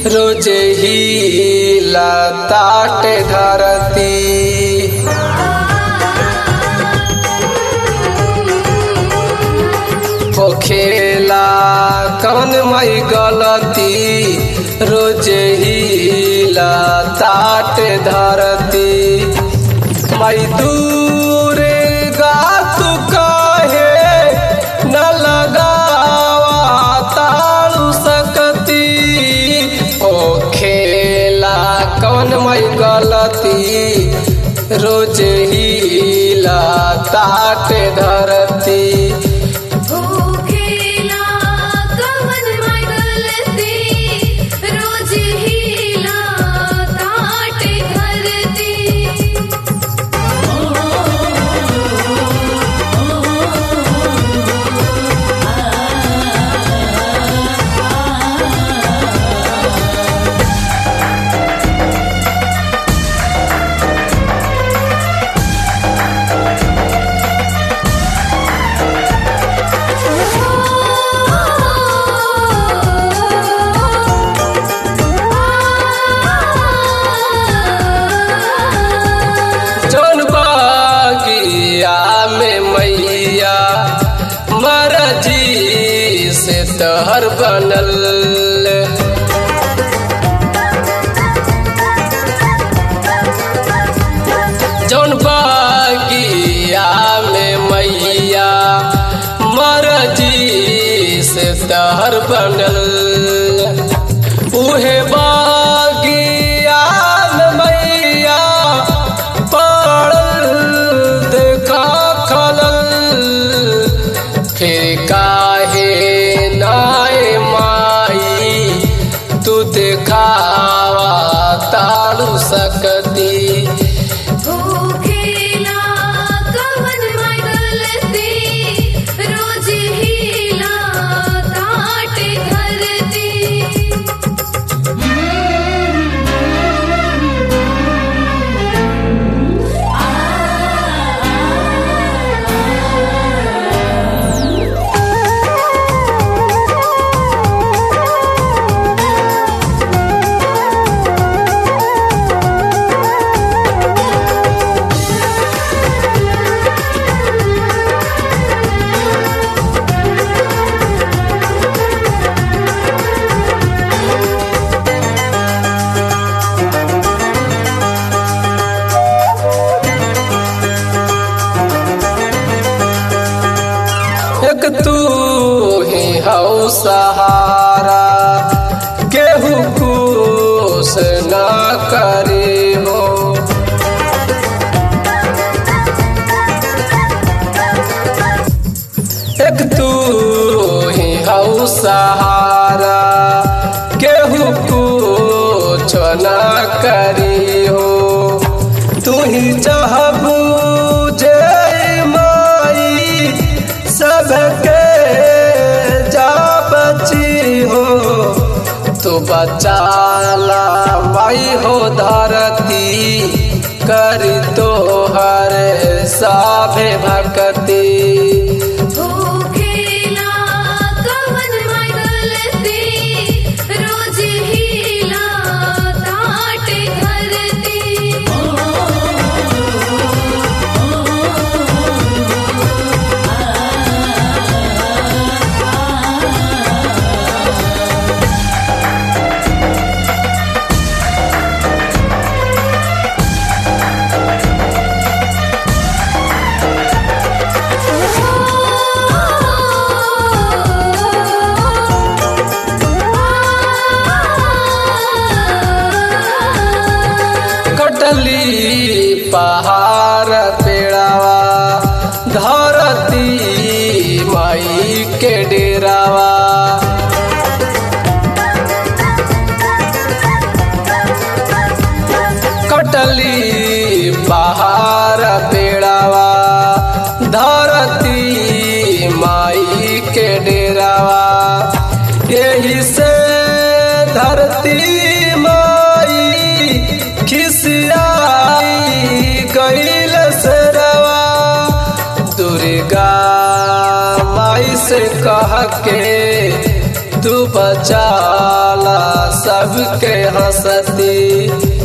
रोज ही लताट धरती होखेला कौन मई गलती रोज ही लताट धरती मई दूर गात कहे न लगावा ताड़ू सकती ओ खेला कौन मई गलती रोज ही लताट धरती भूखेला कवन माय गलती रोज हीला ताट धरती जौन बागिया में मैया मरजी से तहर बनल जौन बागिया में मैया मरजी से तहर बनल उहे बागिया में मैया पड़ल देखा खलल फिर काहे नाय माई तू देखावा ताड़ू सकती भूखेला कवन माय गलती रोज हीला ताट धरती एक तू ही हऊ सहारा केहू कुछ न करे हो एक तू ही हऊ सहारा केहू कुछ न करी हो तू ही चाहबू जय माई सबके जा बची हो तू बचाला माई हो धरती कर तो हर साभे भक्ति भूखेला कवन माय गलती रोज हीला ताट धरती कटली पहाड़ पेड़ावा धरती माई के डेरावा कटली पहाड़ पेड़ावा धरती माई के डेरावा यही से धरती माई खिसियाई गईल सरवा दुर्गा माई से कह के तू बचाला सा सबके हंसती